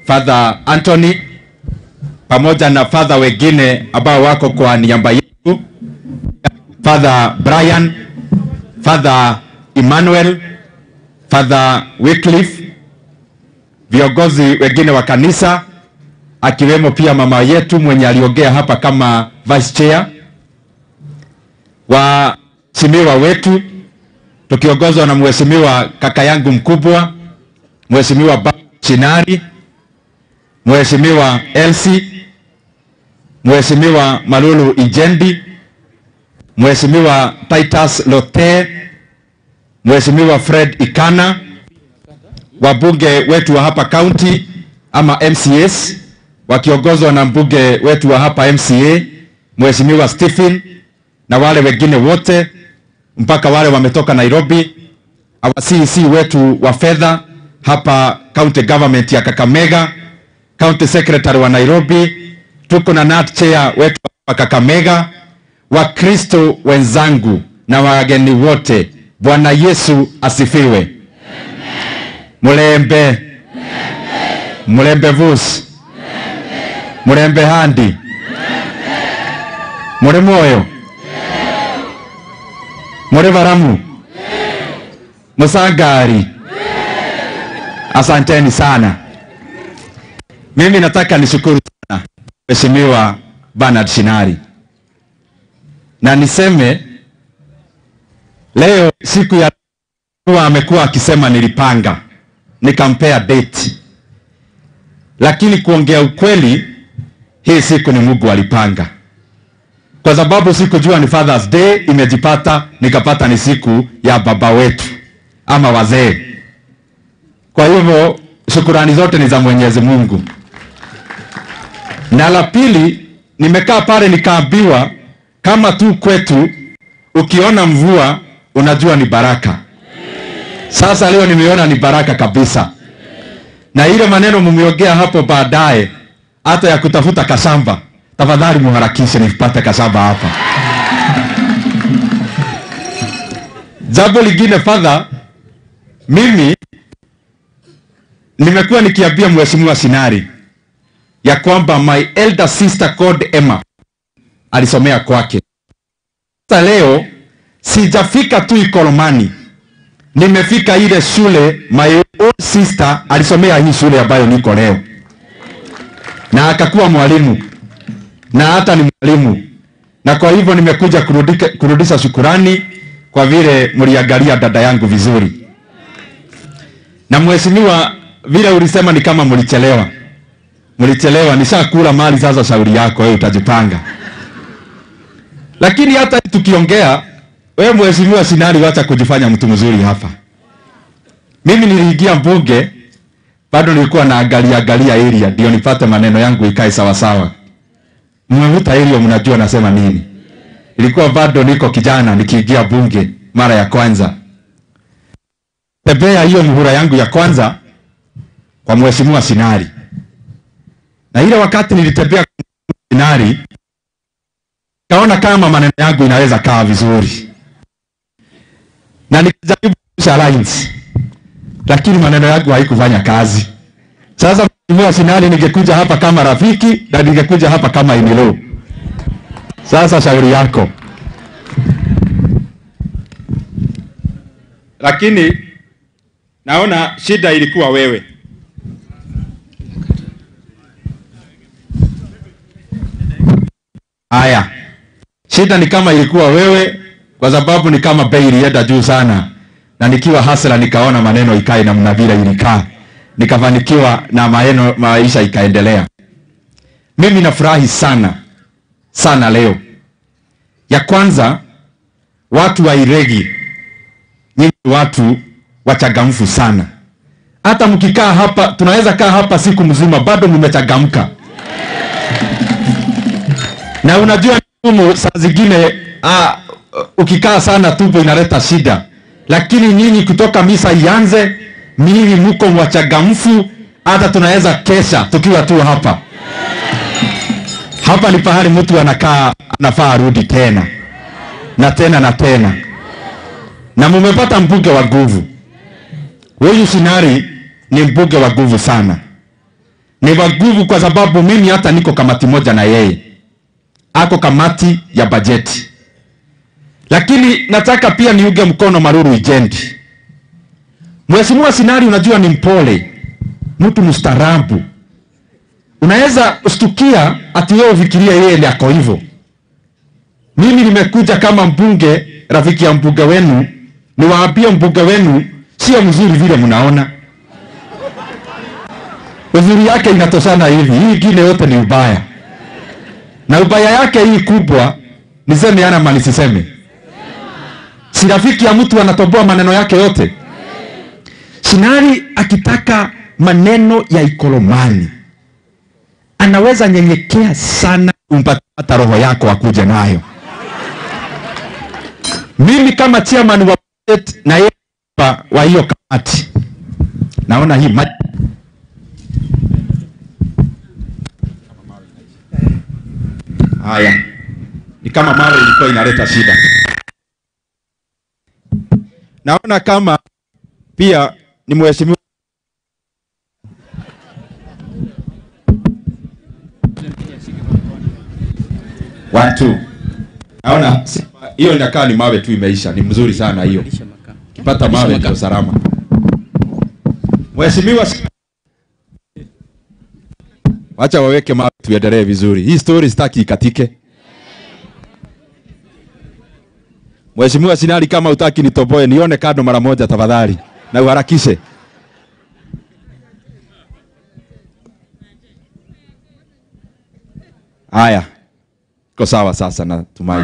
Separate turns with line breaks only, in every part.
Father Anthony pamoja na father wengine ambao wako kwa niaba yetu, Father Brian, Father Emmanuel, Father Wycliffe, viongozi wengine wa kanisa akiwemo pia mama yetu mwenye aliongea hapa kama vice chair, waheshimiwa wetu tukiongozwa na mheshimiwa kaka yangu mkubwa Mheshimiwa Ba Chinari, Mheshimiwa Elsie, Mheshimiwa Malulu Ijendi, Mheshimiwa Titus Lote, Mheshimiwa Fred Ikana, wabunge wetu wa hapa county ama MCAs wakiongozwa na mbunge wetu wa hapa MCA Mheshimiwa Stephen na wale wengine wote mpaka wale wametoka Nairobi, our CEC wetu wa fedha hapa county government ya Kakamega, county secretary wa Nairobi, tuko na nat chair wetu wa Kakamega, Wakristo wenzangu na wageni wote, Bwana Yesu asifiwe. Mulembe mulembe vusi mulembe handi muri moyo muri baramu musangari asanteni sana mimi nataka nishukuru sana mheshimiwa Bernard Shinari na niseme leo siku ya huwa amekuwa akisema nilipanga nikampea date lakini kuongea ukweli hii siku ni Mungu alipanga kwa sababu sikujua ni Father's Day, imejipata nikapata ni siku ya baba wetu ama wazee. Kwa hivyo shukurani zote ni za Mwenyezi Mungu. Na la pili, nimekaa pale nikaambiwa kama tu kwetu ukiona mvua unajua ni baraka. Sasa leo nimeona ni baraka kabisa, na ile maneno mumeongea hapo baadaye hata ya kutafuta kasamba tafadhali muharakishe nipate kasaba hapa. Jambo lingine fadha, mimi nimekuwa nikiambia mheshimiwa Sinari ya kwamba my elder sister called Emma alisomea kwake. Sasa leo sijafika tu Ikolomani, nimefika ile shule my own sister alisomea hii shule ambayo niko leo, na akakuwa mwalimu na hata ni mwalimu, na kwa hivyo nimekuja kurudika, kurudisha shukurani kwa vile mliangalia dada yangu vizuri. Na mheshimiwa, vile ulisema ni kama mlichelewa, mlichelewa. Nishakula mali sasa, shauri yako wewe, utajipanga. Lakini hata tukiongea, wewe mheshimiwa Sinari, wacha kujifanya mtu mzuri hapa. Mimi niliingia bunge, bado nilikuwa naangalia angalia area ndio nipate maneno yangu ikae sawa sawa mmevuta hilo, mnajua nasema nini. Ilikuwa bado niko kijana nikiingia bunge mara ya kwanza, tembea hiyo muhula yangu ya kwanza kwa mheshimiwa Sinari, na ile wakati nilitembea kwa Sinari kaona kama maneno yangu inaweza kaa vizuri, na nikajaribu alliance, lakini maneno yangu haikufanya kazi. Sasa Mheshimiwa Sinari, ningekuja hapa kama rafiki na ningekuja hapa kama inilo. Sasa shauri yako. Lakini naona shida ilikuwa wewe. Haya, shida ni kama ilikuwa wewe, kwa sababu ni kama bei ilienda juu sana, na nikiwa hasla nikaona maneno ikae namna vile ilikaa nikafanikiwa na maeno, maisha ikaendelea. Mimi nafurahi sana sana leo. Ya kwanza, watu wa Iregi, nyinyi watu wachangamfu sana. Hata mkikaa hapa, tunaweza kaa hapa siku mzima bado mmechangamka. Na unajua ngumu saa zingine, ah, ukikaa sana tumbo inaleta shida, lakini nyinyi kutoka misa ianze mimi mko wachangamfu, hata tunaweza kesha tukiwa tu hapa. Hapa ni pahali mtu anakaa anafaa arudi tena na tena na tena, na mumepata mbunge wa nguvu. Huyu Sinari ni mbunge wa nguvu sana, ni wa nguvu, kwa sababu mimi hata niko kamati moja na yeye, ako kamati ya bajeti. Lakini nataka pia niuge mkono Maruru Ijendi. Mheshimiwa Sinari, unajua ni mpole, mtu mstaarabu. Unaweza ustukia ati wewe ufikiria yeye ndiye ako hivyo. Mimi nimekuja kama mbunge, rafiki ya mbunge wenu, niwaambie mbunge wenu sio mzuri vile mnaona. Uzuri yake inatoshana hivi, hii ingine yote ni ubaya, na ubaya yake hii kubwa, niseme ana mali siseme, si rafiki ya mtu anatoboa maneno yake yote. Sinari akitaka maneno ya Ikolomani anaweza nyenyekea sana, umpata roho yako akuje nayo. Mimi kama chairman wa budget na yeye wa- wa hiyo kamati naona hii ma- haya ni kama mawe ilikuwa inaleta shida. Naona kama pia ni mheshimiwa watu naona si- hiyo inakaa ni mawe tu imeisha. Ni mzuri sana hiyo, kipata mawe ndio salama. Mheshimiwa, wacha waweke mawe tuendelee vizuri. Hii story sitaki ikatike. Mheshimiwa Sinali, kama utaki nitoboe, nione kando mara moja tafadhali, na uharakishe. Haya, iko sawa sasa, natumai.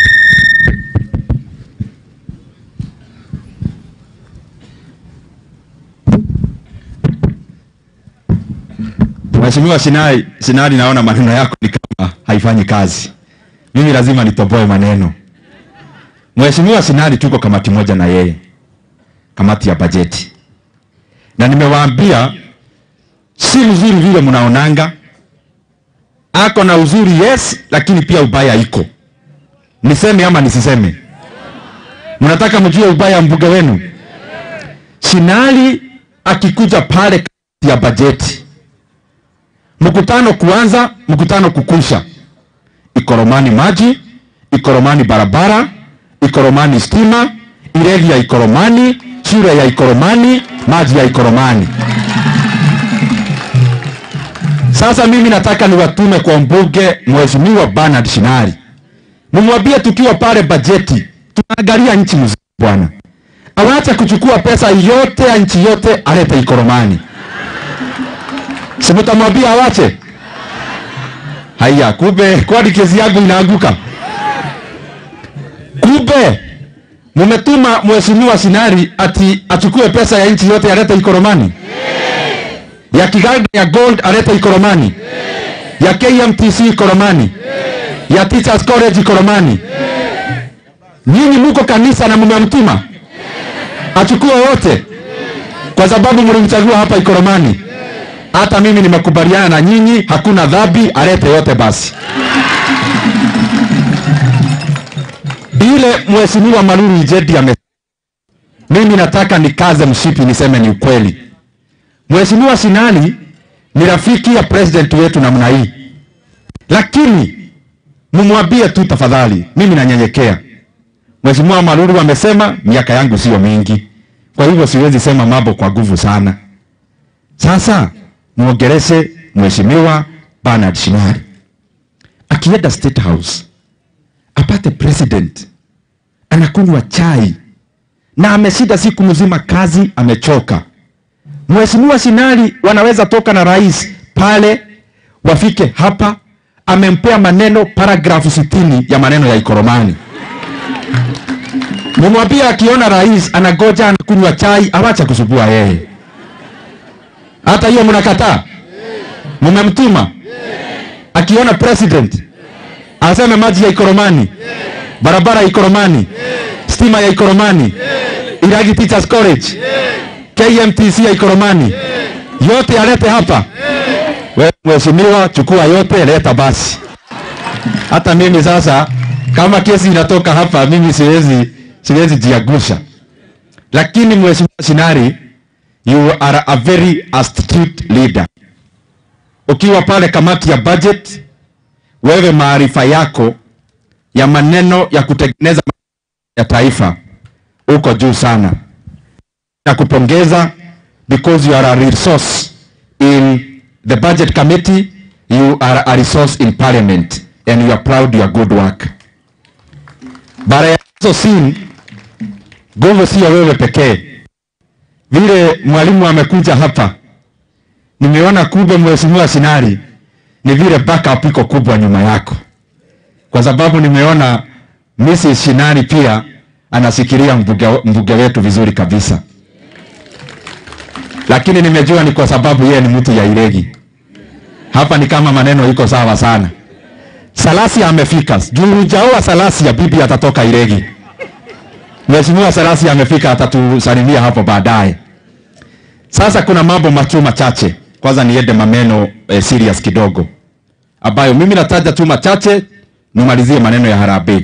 Mheshimiwa Sinai, Sinali, naona maneno yako ni kama haifanyi kazi. Mimi lazima nitoboe maneno. Mheshimiwa Sinali, tuko kamati moja na yeye, kamati ya bajeti, na nimewaambia si mzuri vile mnaonanga. Ako na uzuri yes, lakini pia ubaya iko. Niseme ama nisiseme? Mnataka mjue ubaya wa mbunge wenu? Sinali akikuja pale kamati ya bajeti, mkutano kuanza, mkutano kukusha, Ikoromani maji, Ikoromani barabara, Ikoromani stima, ireli ya Ikoromani, shule ya Ikoromani, maji ya Ikoromani. Sasa mimi nataka niwatume kwa mbunge Mheshimiwa Bernard Shinari, mumwambie tukiwa pale bajeti tunaangalia nchi mzima bwana, awache kuchukua pesa yote ya nchi yote alete Ikoromani. Si mtamwambia awache? Haya, kumbe kwani kesi yangu inaanguka? Kumbe mumetuma mheshimiwa Sinari ati achukue pesa ya nchi yote alete Ikoromani, ya Kiganda ya Gold alete Ikoromani, ya KMTC Ikoromani, ya Teachers College Ikoromani. Nyinyi muko kanisa na mmemtuma achukue wote, kwa sababu mlimchagua hapa Ikoromani. Hata mimi nimekubaliana na nyinyi, hakuna dhambi, alete yote basi. Ile mheshimiwa Maruru Ijedi ame, mimi nataka nikaze mshipi niseme ni ukweli. Mheshimiwa Sinali ni rafiki ya president wetu namna hii, lakini mumwambie tu tafadhali, mimi nanyenyekea. Mheshimiwa Maruru amesema miaka yangu sio mingi, kwa hivyo siwezi sema mambo kwa nguvu sana. Sasa muongeleshe Mheshimiwa Bernard Shinari akienda State House apate president anakunywa chai na ameshinda siku mzima kazi, amechoka. Mheshimiwa Shinari wanaweza toka na rais pale, wafike hapa, amempea maneno paragrafu sitini ya maneno ya Ikoromani. Mumwambie akiona rais anagoja anakunywa chai, awacha kusubua yeye. Hata hiyo mnakataa, mumemtuma akiona president aseme maji ya Ikoromani, barabara ya Ikoromani, stima ya Ikoromani, Iragi Teachers College, KMTC ya Ikoromani, yote alete hapa. Wewe mheshimiwa, chukua yote, leta basi. Hata mimi sasa, kama kesi inatoka hapa, mimi siwezi siwezi jiagusha, lakini mheshimiwa Sinari, you are a very astute leader. ukiwa pale kamati ya budget, wewe maarifa yako ya maneno ya kutengeneza ya taifa uko juu sana. Nakupongeza because you are a resource in the budget committee, you are a resource in parliament and you are proud your good work. Bara ya hizo sin nguvu sio wewe pekee. Vile mwalimu amekuja hapa, nimeona kumbe mheshimiwa Sinari ni vile backup iko kubwa nyuma yako, kwa sababu nimeona Mrs. Shinari pia anasikiria mbuge, mbuge wetu vizuri kabisa, lakini nimejua ni kwa sababu yeye ni mtu ya Iregi. Hapa ni kama maneno iko sawa sana. Salasia amefika. Juu hujaoa Salasia, bibi atatoka Iregi. Mheshimiwa Salasia amefika, atatusalimia hapo baadaye. Sasa kuna mambo machu machache. Kwanza niende maneno eh, serious kidogo ambayo mimi nataja tu machache, nimalizie maneno ya harambee.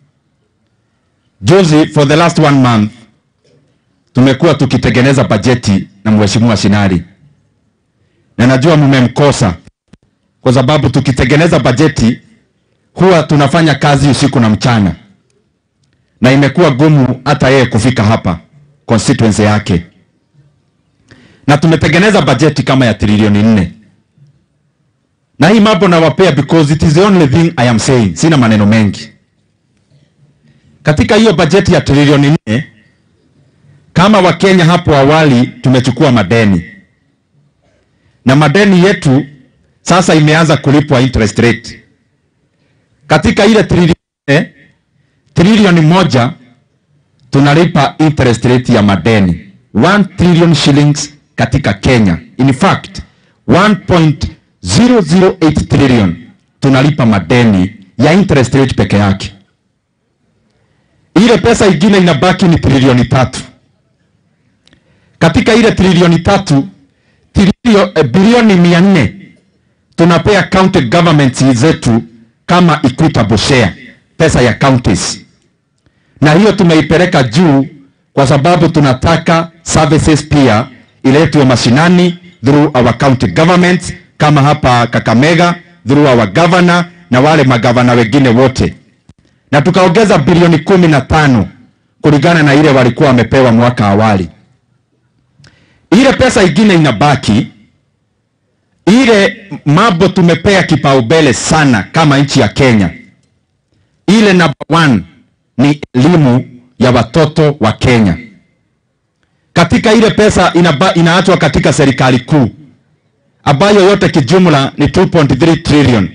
Juzi, for the last one month, tumekuwa tukitengeneza bajeti na mheshimiwa Shinari, na najua mmemkosa kwa sababu tukitengeneza bajeti huwa tunafanya kazi usiku na mchana, na imekuwa gumu hata yeye kufika hapa constituency yake, na tumetengeneza bajeti kama ya trilioni nne na hii mambo nawapea because it is the only thing I am saying. Sina maneno mengi katika hiyo bajeti ya trilioni nne. Kama Wakenya hapo awali tumechukua madeni na madeni yetu sasa imeanza kulipwa interest rate. Katika ile trilioni nne, trilioni moja tunalipa interest rate ya madeni 1 trillion shillings katika Kenya. In fact 1.008 trillion tunalipa madeni ya interest rate peke yake. Ile pesa ingine inabaki ni trilioni tatu. Katika ile trilioni tatu trilio, eh, bilioni mia nne tunapea county governments zetu kama equitable share, pesa ya counties, na hiyo tumeipeleka juu kwa sababu tunataka services pia iletwe mashinani through our county governments, kama hapa Kakamega through our governor na wale magavana wengine wote, na tukaongeza bilioni kumi na tano kulingana na ile walikuwa wamepewa mwaka awali. Ile pesa ingine inabaki ile mambo tumepea kipaumbele sana kama nchi ya Kenya. Ile number one ni elimu ya watoto wa Kenya. Katika ile pesa inaba, inaachwa katika serikali kuu ambayo yote kijumla ni 2.3 trillion,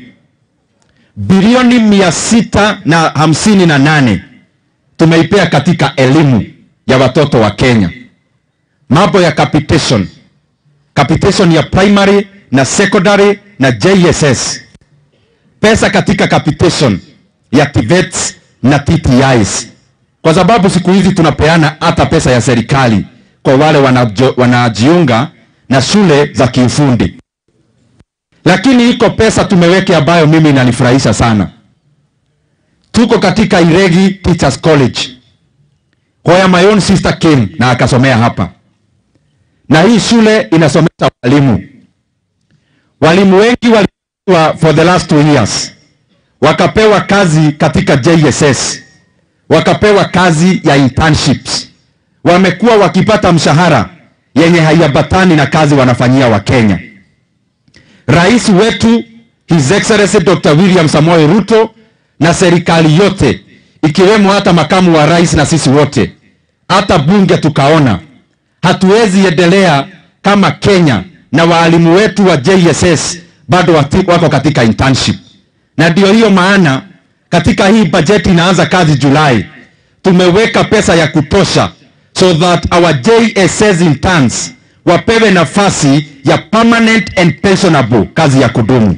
bilioni mia sita na hamsini na nane tumeipea katika elimu ya watoto wa Kenya, mambo ya capitation, capitation ya primary na secondary na JSS, pesa katika capitation ya TVETs na TTIs, kwa sababu siku hizi tunapeana hata pesa ya serikali kwa wale wanajo, wanajiunga na shule za kiufundi. Lakini iko pesa tumeweke ambayo mimi inanifurahisha sana. Tuko katika Iregi Teachers College where my own sister came na akasomea hapa, na hii shule inasomesha walimu walimu wengi waliwa for the last two years, wakapewa kazi katika JSS, wakapewa kazi ya internships, wamekuwa wakipata mshahara yenye haiambatani na kazi wanafanyia Wakenya. Rais wetu His Excellency Dr. William Samoei Ruto na serikali yote ikiwemo hata makamu wa rais na sisi wote, hata bunge tukaona hatuwezi endelea kama Kenya na waalimu wetu wa JSS bado wati, wako katika internship, na ndio hiyo maana katika hii bajeti inaanza kazi Julai, tumeweka pesa ya kutosha so that our JSS interns wapewe nafasi ya permanent and pensionable, kazi ya kudumu.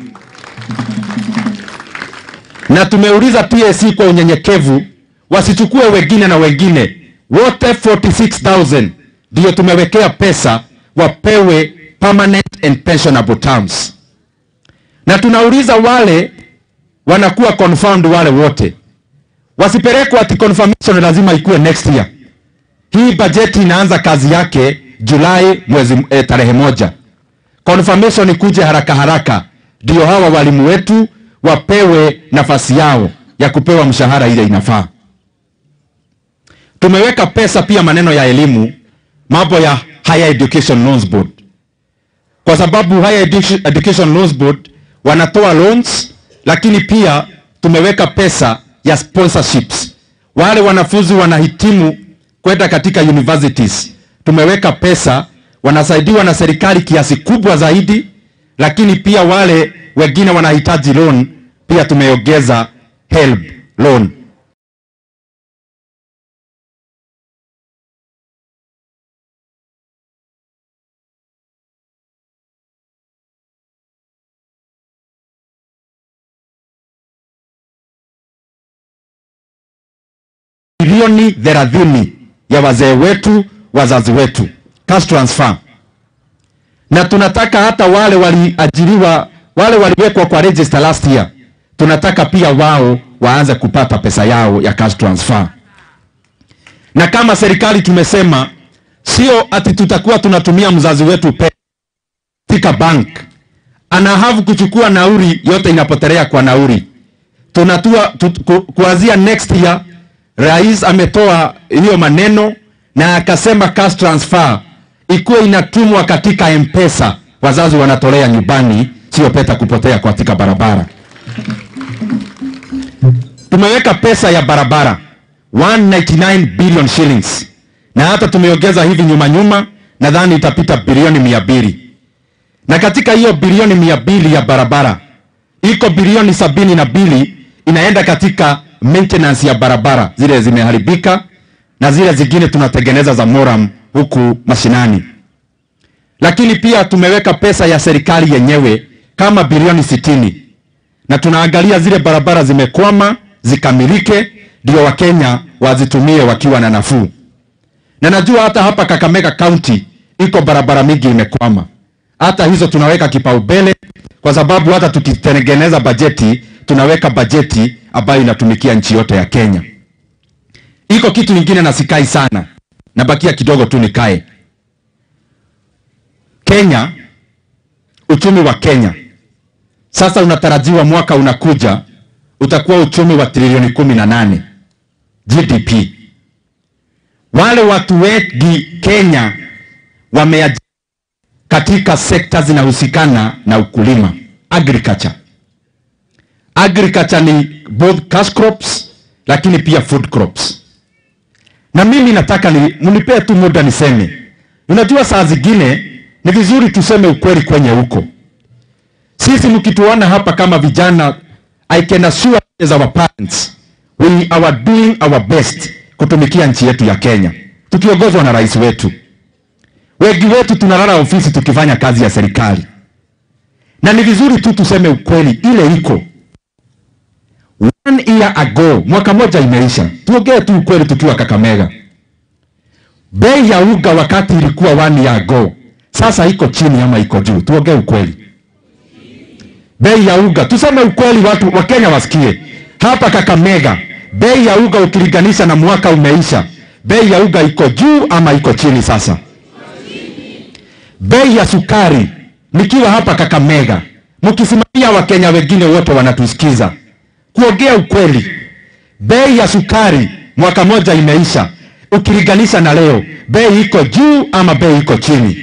Na tumeuliza TSC kwa unyenyekevu wasichukue wengine na wengine wote 46000 ndio tumewekea pesa wapewe permanent and pensionable terms, na tunauliza wale wanakuwa confirmed, wale wote wasipelekwe ati confirmation lazima ikuwe next year. Hii bajeti inaanza kazi yake Julai mwezi eh, tarehe moja. confirmation ikuje haraka haraka, ndio hawa walimu wetu wapewe nafasi yao ya kupewa mshahara ile inafaa. Tumeweka pesa pia maneno ya elimu, mambo ya Higher Education Loans Board, kwa sababu Higher Edu- Education Loans Board wanatoa loans, lakini pia tumeweka pesa ya sponsorships. Wale wanafunzi wanahitimu kwenda katika universities, tumeweka pesa, wanasaidiwa na serikali kiasi kubwa zaidi, lakini pia wale wengine wanahitaji loan, pia tumeongeza HELB loan. bilioni thelathini ya wazee wetu, wazazi wetu, cash transfer, na tunataka hata wale waliajiriwa, wale waliwekwa kwa register last year, tunataka pia wao waanze kupata pesa yao ya cash transfer. Na kama serikali tumesema, sio ati tutakuwa tunatumia mzazi wetu pesa katika bank, ana have kuchukua nauri yote inapotelea kwa nauri tunatua tu, ku, kuanzia next year rais ametoa hiyo maneno na akasema cash transfer ikuwe inatumwa katika mpesa wazazi wanatolea nyumbani sio pesa kupotea katika barabara tumeweka pesa ya barabara 199 billion shillings na hata tumeongeza hivi nyuma nyuma nadhani itapita bilioni mia mbili na katika hiyo bilioni mia mbili ya barabara iko bilioni sabini na mbili inaenda katika maintenance ya barabara zile zimeharibika na zile zingine tunatengeneza za moram huku mashinani lakini pia tumeweka pesa ya serikali yenyewe kama bilioni sitini na tunaangalia zile barabara zimekwama zikamilike ndio wakenya wazitumie wakiwa na nafuu na najua hata hapa kakamega county iko barabara mingi imekwama hata hizo tunaweka kipaumbele kwa sababu hata tukitengeneza bajeti tunaweka bajeti ambayo inatumikia nchi yote ya Kenya. Iko kitu ingine na sikai sana, nabakia kidogo tu nikae. Kenya, uchumi wa Kenya sasa unatarajiwa mwaka unakuja utakuwa uchumi wa trilioni kumi na nane GDP. Wale watu wengi Kenya wameajiri katika sekta zinahusikana na ukulima agriculture. Agriculture ni both cash crops lakini pia food crops. Na mimi nataka ni mnipee tu muda niseme. Unajua saa zingine ni vizuri tuseme ukweli kwenye huko. Sisi mkituona hapa kama vijana, I can assure as our parents we are doing our best kutumikia nchi yetu ya Kenya tukiongozwa na rais wetu. Wengi wetu tunalala ofisi tukifanya kazi ya serikali, na ni vizuri tu tuseme ukweli ile iko. One year ago, mwaka moja imeisha, tuongee tu ukweli tukiwa Kakamega. Bei ya uga wakati ilikuwa one year ago, sasa iko chini ama iko juu? Tuongee ukweli. Bei ya uga, tuseme ukweli, watu wa Kenya wasikie. Hapa Kakamega, bei ya uga ukilinganisha na mwaka umeisha, bei ya uga iko juu ama iko chini sasa? bei ya sukari nikiwa hapa Kakamega, mkisimamia Wakenya wengine wote wanatusikiza, kuongea ukweli, bei ya sukari mwaka moja imeisha, ukilinganisha na leo, bei iko juu ama bei iko chini?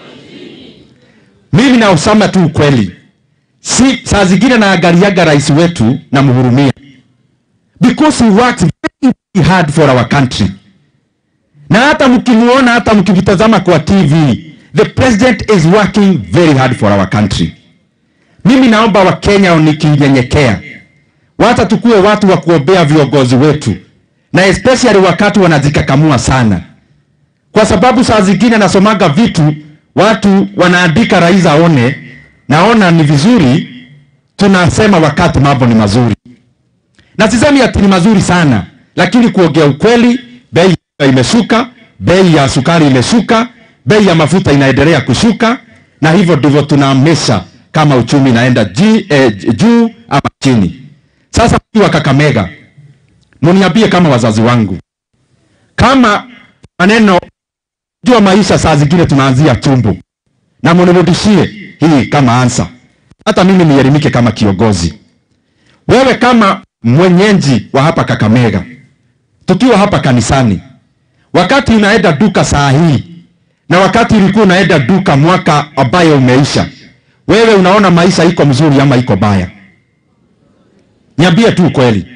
Mimi nausema tu ukweli, si saa zingine naangaliaga rais wetu na mhurumia, because he works very hard for our country, na hata mkimuona, hata mkimtazama kwa TV The president is working very hard for our country. Mimi naomba Wakenya nikinyenyekea, wacha tukuwe watu wa kuombea viongozi wetu, na especially wakati wanajikakamua sana, kwa sababu saa zingine nasomaga vitu watu wanaandika rais aone, naona ni vizuri tunasema wakati mambo ni mazuri, na sisemi ati ni mazuri sana, lakini kuongea ukweli, bei imeshuka, bei ya sukari imeshuka bei ya mafuta inaendelea kushuka, na hivyo ndivyo tunaamesha kama uchumi inaenda ji, eh, juu ama chini. Sasa wa Kakamega, muniambie kama wazazi wangu, kama maneno jua maisha saa zingine tunaanzia tumbo, na munirudishie hii kama ansa, hata mimi nielimike kama kiongozi. Wewe kama mwenyeji wa hapa Kakamega, tukiwa hapa kanisani, wakati unaenda duka saa hii na wakati ulikuwa unaenda duka mwaka ambayo umeisha, wewe unaona maisha iko mzuri ama iko baya? Niambie tu kweli.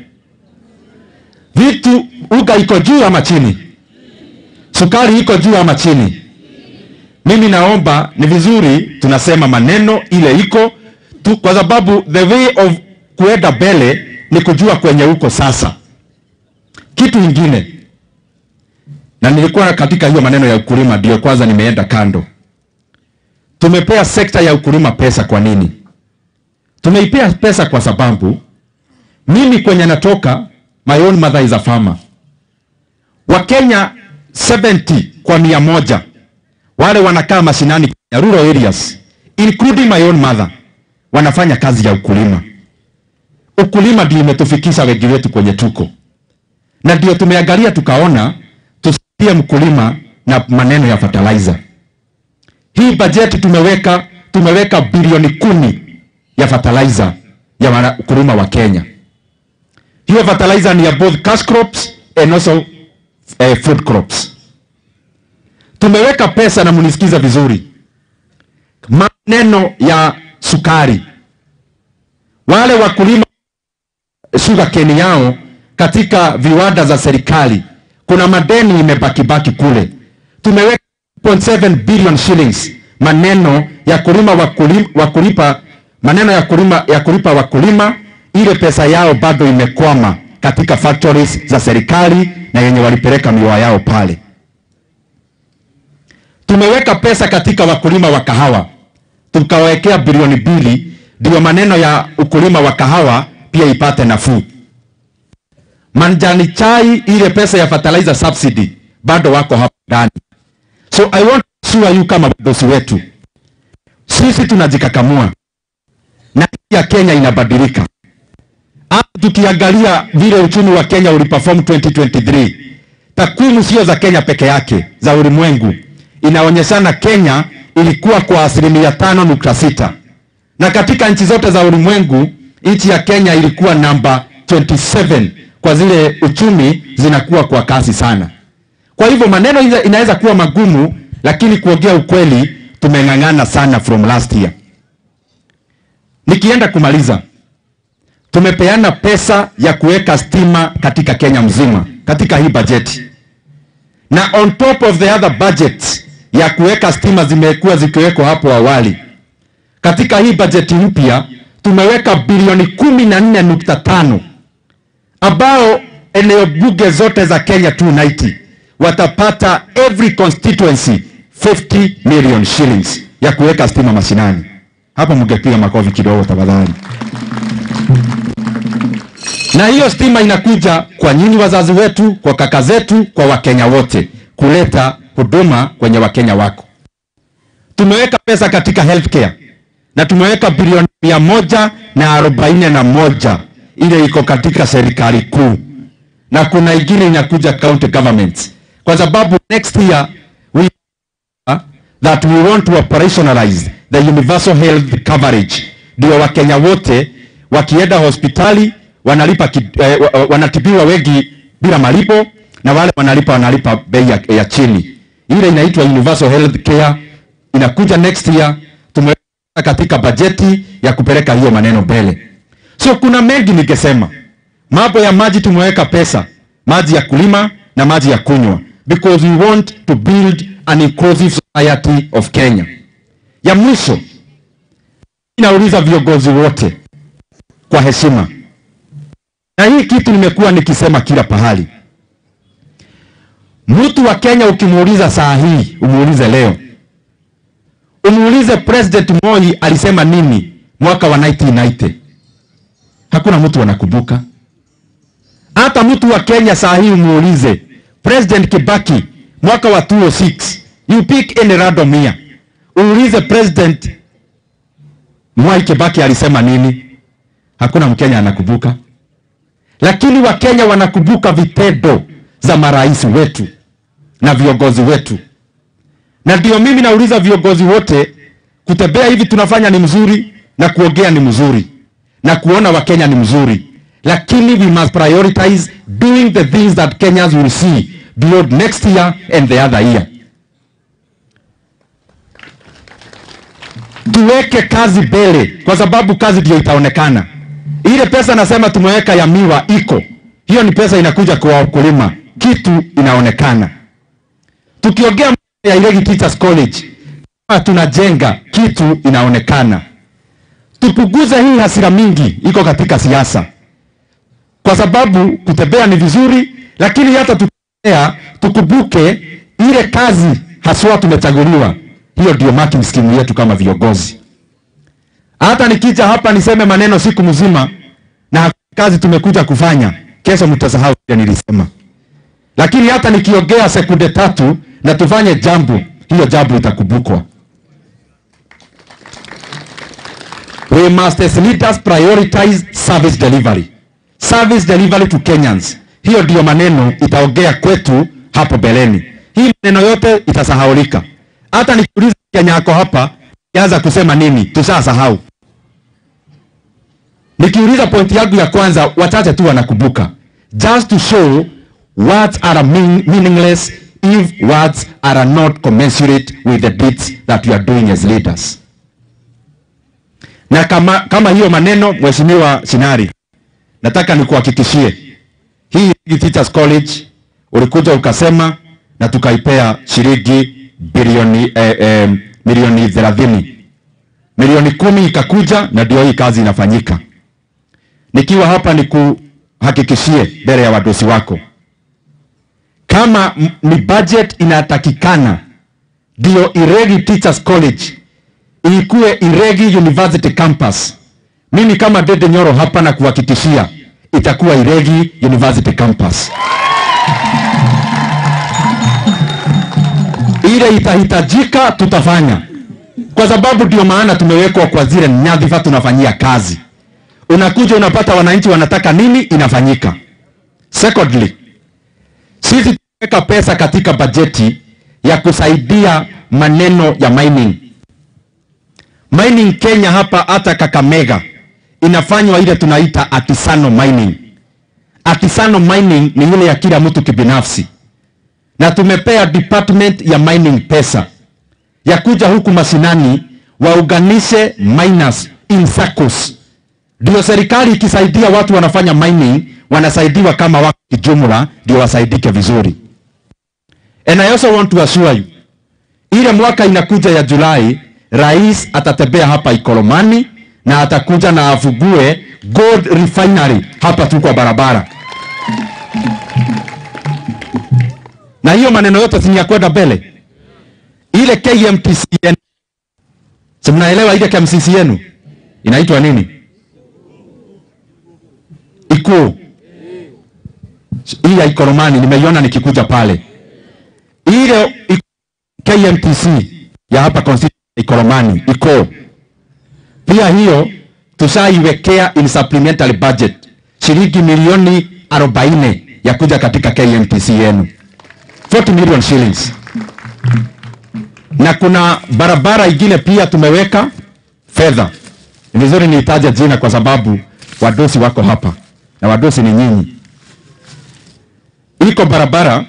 Vitu uga iko juu ama chini? Sukari iko juu ama chini? Mimi naomba ni vizuri tunasema maneno ile iko tu, kwa sababu the way of kuenda mbele ni kujua kwenye uko sasa. Kitu ingine, na nilikuwa katika hiyo maneno ya ukulima, ndio kwanza nimeenda kando. Tumepea sekta ya ukulima pesa. Kwa nini tumeipea pesa? Kwa sababu mimi kwenye natoka, my own mother is a farmer. Wakenya 70 kwa mia moja wale wanakaa mashinani ya rural areas including my own mother wanafanya kazi ya ukulima. Ukulima ndio imetufikisha wengi wetu kwenye tuko, na ndio tumeangalia tukaona tusaidie mkulima na maneno ya fertilizer. Hii bajeti tumeweka tumeweka bilioni kumi ya fertilizer ya ukulima wa Kenya. Hiyo fertilizer ni ya both cash crops and also eh, food crops. Tumeweka pesa na munisikiza vizuri, maneno ya sukari, wale wakulima sugarcane yao katika viwanda za serikali, kuna madeni imebakibaki kule. Tumeweka 0.7 billion shillings maneno ya kulima wakulima, wakulipa maneno ya kulima, ya kulipa wakulima, ile pesa yao bado imekwama katika factories za serikali na yenye walipeleka miwa yao pale. Tumeweka pesa katika wakulima wa kahawa, tukawekea bilioni mbili, ndio maneno ya ukulima wa kahawa pia ipate nafuu. Manjani chai, ile pesa ya fertilizer subsidy bado wako hapa ndani. So I want to assure you kama wadosi wetu, sisi tunajikakamua na ya Kenya inabadilika. Hapa tukiangalia vile uchumi wa Kenya uliperform 2023, takwimu sio za Kenya peke yake, za ulimwengu inaonyeshana Kenya ilikuwa kwa asilimia tano nukta sita na katika nchi zote za ulimwengu nchi ya Kenya ilikuwa namba 27 kwa zile uchumi zinakuwa kwa kasi sana. Kwa hivyo maneno inaweza kuwa magumu, lakini kuongea ukweli, tumeng'ang'ana sana from last year. Nikienda kumaliza, tumepeana pesa ya kuweka stima katika Kenya mzima katika hii bajeti, na on top of the other budgets ya kuweka stima zimekuwa zikiwekwa hapo awali. Katika hii bajeti mpya tumeweka bilioni kumi na nne nukta tano ambao eneo bunge zote za Kenya 290 watapata every constituency 50 million shillings ya kuweka stima mashinani. Hapo mngepiga makofi kidogo tafadhali. Na hiyo stima inakuja kwa nyinyi wazazi wetu, kwa kaka zetu, kwa Wakenya wote kuleta huduma kwenye Wakenya wako. Tumeweka pesa katika healthcare na tumeweka bilioni mia moja na arobaini na moja ile iko katika serikali kuu, na kuna ingine inakuja county governments, kwa sababu next year we that we want to operationalize the universal health coverage, ndio Wakenya wote wakienda hospitali wanalipa ki, eh, wanatibiwa wengi bila malipo na wale wanalipa wanalipa bei ya, ya chini. Ile inaitwa universal health care inakuja next year. Tumeweka katika bajeti ya kupeleka hiyo maneno mbele. So kuna mengi ningesema, mambo ya maji tumeweka pesa, maji ya kulima na maji ya kunywa, because we want to build an inclusive society of Kenya. Ya mwisho, inauliza viongozi wote kwa heshima, na hii kitu nimekuwa nikisema kila pahali Mtu wa Kenya ukimuuliza saa hii, umuulize leo, umuulize President Moi alisema nini mwaka wa 1990, hakuna mtu anakumbuka. Hata mtu wa Kenya saa hii umuulize President Kibaki mwaka wa 2006, you pick any random year, uulize President Mwai Kibaki alisema nini, hakuna Mkenya anakumbuka. Lakini Wakenya wanakumbuka vitendo za marais wetu na viongozi wetu, na ndio mimi nauliza viongozi wote Kutembea hivi tunafanya ni mzuri na kuongea ni mzuri na kuona Wakenya ni mzuri, lakini we must prioritize doing the things that Kenyans will see beyond next year and the other year. Tuweke kazi mbele, kwa sababu kazi ndio itaonekana. Ile pesa nasema tumeweka ya miwa iko hiyo, ni pesa inakuja kwa wakulima, kitu inaonekana. Tukiongea ya Iregi Teachers College, kama tunajenga kitu inaonekana. Tupunguze hii hasira mingi iko katika siasa, kwa sababu kutembea ni vizuri, lakini hata tukitembea tukumbuke ile kazi haswa tumechaguliwa. Hiyo ndio marking scheme yetu kama viongozi. Hata nikija hapa niseme maneno siku mzima na kazi tumekuja kufanya, kesho mtasahau vile nilisema. Lakini hata nikiongea sekunde tatu na tufanye jambo, hiyo jambo itakumbukwa. We must as leaders prioritize service delivery. Service delivery to Kenyans. Hiyo ndio maneno itaongea kwetu hapo mbeleni. Hii maneno yote itasahaulika. Hata nikiuliza Kenya yako hapa, kianza kusema nini, tushasahau. Nikiuliza pointi yangu ya kwanza, wachache tu wanakumbuka. Just to show words are mean, meaningless if words are not commensurate with the deeds that we are doing as leaders. Na kama, kama hiyo maneno Mheshimiwa Sinari, nataka nikuhakikishie hii Teachers College ulikuja ukasema na tukaipea shilingi bilioni eh, eh, milioni thelathini milioni kumi ikakuja na ndio hii kazi inafanyika. Nikiwa hapa nikuhakikishie mbele ya wadosi wako, kama m- ni budget inatakikana ndio Iregi Teachers College ikuwe Iregi University Campus, mimi kama Dede Nyoro hapa na kuhakikishia itakuwa Iregi University Campus. Ile itahitajika tutafanya, kwa sababu ndio maana tumewekwa kwa zile nyadhifa tunafanyia kazi. Unakuja unapata wananchi wanataka nini, inafanyika. Secondly, sisi tumeweka pesa katika bajeti ya kusaidia maneno ya mining. Mining Kenya hapa hata Kakamega inafanywa ile tunaita artisanal mining. Artisanal mining ni ile ya kila mtu kibinafsi, na tumepea department ya mining pesa ya kuja huku mashinani waunganishe miners in circles, ndio serikali ikisaidia watu wanafanya mining wanasaidiwa kama wako kijumla, ndio wasaidike vizuri. And I also want to assure you, ile mwaka inakuja ya Julai, rais atatembea hapa Ikolomani na atakuja na afugue gold refinery hapa tu kwa barabara, na hiyo maneno yote si ni ya kwenda mbele. Ile KMTC yenu, si mnaelewa ile KMTC yenu inaitwa nini? Ikuu hii ya Ikolomani nimeiona nikikuja pale, ile i- KMTC ya hapa constituency ya Ikolomani iko pia, hiyo tushaiwekea in supplementary budget shilingi milioni 40 ya kuja katika KMTC yenu 40 million shillings, na kuna barabara ingine pia tumeweka fedha. Ni vizuri niitaje jina kwa sababu wadosi wako hapa na wadosi ni nyinyi. Iko barabara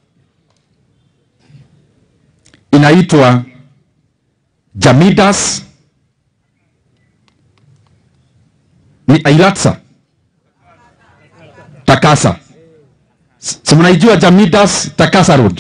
inaitwa Jamidas ni Ailatsa Takasa. S- Si mnaijua Jamidas Takasa Road?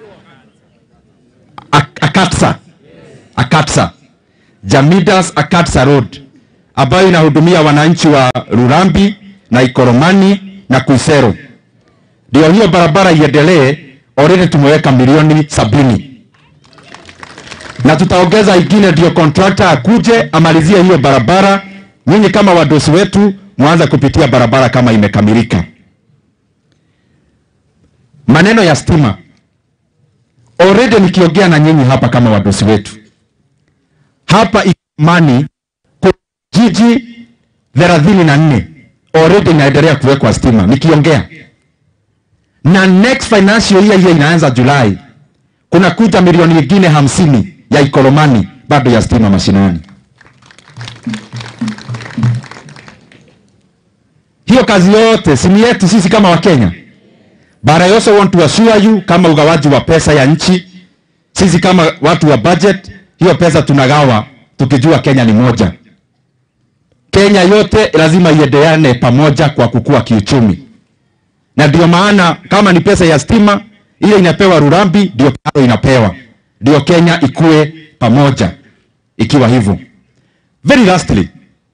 Ak- Akatsa. Akatsa. Jamidas Akatsa Road ambayo inahudumia wananchi wa Rurambi na Ikoromani na Kuisero. Ndio hiyo barabara iendelee, already tumeweka milioni sabini na tutaongeza ingine, ndio contractor akuje amalizie hiyo barabara. Nyinyi kama wadosi wetu mwanza kupitia barabara kama imekamilika. Maneno ya stima, already nikiongea na nyinyi hapa kama wadosi wetu hapa Ikomani kuna jiji thelathini na nne already inaendelea kuwekwa stima nikiongea, na next financial year hiyo inaanza Julai, kuna kuja milioni nyingine hamsini ya Ikolomani bado ya stima mashinani. Hiyo kazi yote si ni yetu sisi kama Wakenya. But I also want to assure you kama ugawaji wa pesa ya nchi, sisi kama watu wa budget, hiyo pesa tunagawa tukijua Kenya ni moja. Kenya yote lazima iendeane pamoja kwa kukua kiuchumi, na ndio maana kama ni pesa ya stima ile inapewa Rurambi, ndio Karo inapewa, ndio Kenya ikue pamoja, ikiwa hivyo. Very lastly,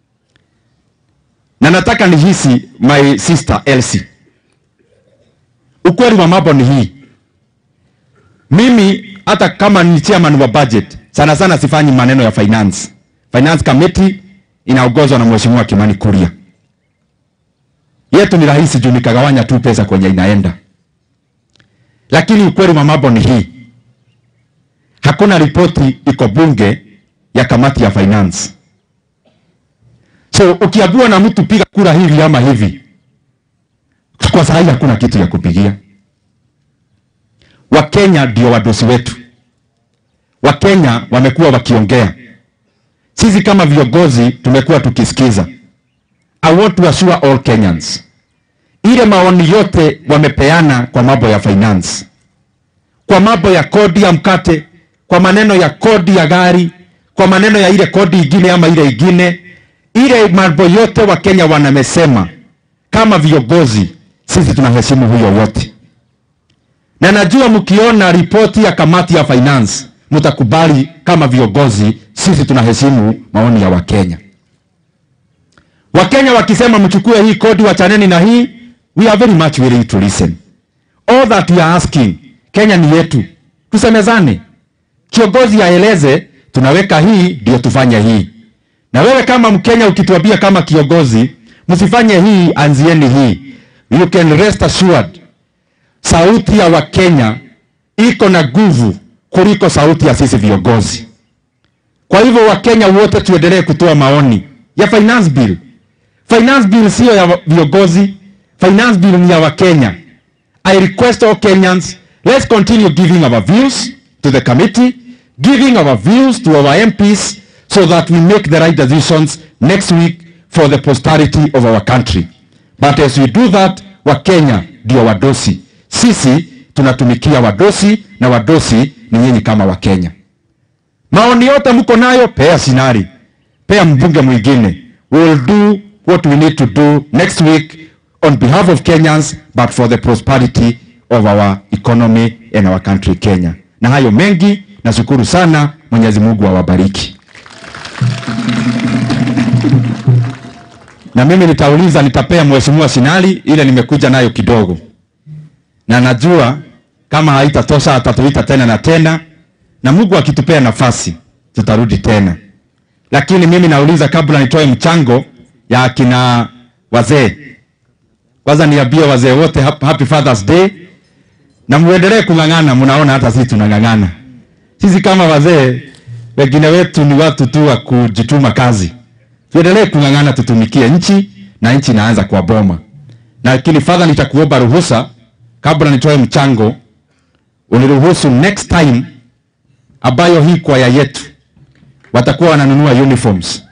na nataka nihisi my sister Elsie, ukweli wa mambo ni hii, mimi hata kama ni chairman wa budget, sana sana sifanyi maneno ya finance. Finance committee inaongozwa na mheshimiwa Kimani Kuria. Yetu ni rahisi juu nikagawanya tu pesa kwenye inaenda, lakini ukweli wa mambo ni hii, hakuna ripoti iko bunge ya kamati ya finance. So ukiambiwa na mtu piga kura hivi ama hivi, kwa saa hii hakuna kitu ya kupigia. Wakenya ndio wadosi wetu. Wakenya wamekuwa wakiongea, sisi kama viongozi tumekuwa tukisikiza. I want to assure all Kenyans, ile maoni yote wamepeana kwa mambo ya finance, kwa mambo ya kodi ya mkate, kwa maneno ya kodi ya gari, kwa maneno ya ile kodi ingine ama ile ingine, ile mambo yote Wakenya wanamesema, kama viongozi sisi tunaheshimu huyo wote, na najua mkiona ripoti ya kamati ya finance mtakubali kama viongozi sisi tunaheshimu maoni ya Wakenya. Wakenya wakisema mchukue hii kodi, wachaneni na hii, we are very much willing to listen. All that we are asking, Kenya ni yetu, tusemezane, kiongozi aeleze, tunaweka hii ndio tufanye hii. Na wewe kama Mkenya ukituambia kama kiongozi, msifanye hii, anzieni hii, you can rest assured, sauti ya Wakenya iko na nguvu kuliko sauti ya sisi viongozi. Kwa hivyo Wakenya wote tuendelee kutoa maoni ya finance bill. Finance bill sio ya viongozi, finance bill ni ya Wakenya. I request all Kenyans, let's continue giving our views to the committee, giving our views to our MPs so that we make the right decisions next week for the posterity of our country. But as we do that, Wakenya ndio wadosi. Sisi tunatumikia wadosi na wadosi ni nyinyi kama Wakenya. Maoni yote mko nayo, pea Sinari, pea mbunge mwingine. We will do what we need to do next week on behalf of Kenyans but for the prosperity of our economy and our country Kenya. Na hayo mengi, nashukuru sana. Mwenyezi Mungu awabariki. Na mimi nitauliza, nitapea mheshimiwa Sinali ile nimekuja nayo kidogo, na najua kama haitatosha atatuita tena na tena, na Mungu akitupea nafasi tutarudi tena. Lakini mimi nauliza, kabla nitoe mchango ya akina wazee, kwanza niambie wazee wote hap- happy Father's Day, na muendelee kung'ang'ana. Mnaona hata sisi tunang'ang'ana. Sisi kama wazee, wengine wetu ni watu tu wa kujituma kazi. Tuendelee kung'ang'ana, tutumikie nchi na nchi inaanza kwa boma. Na lakini Father, nitakuomba ruhusa kabla nitoe mchango, uniruhusu next time ambayo hii kwaya yetu watakuwa wananunua uniforms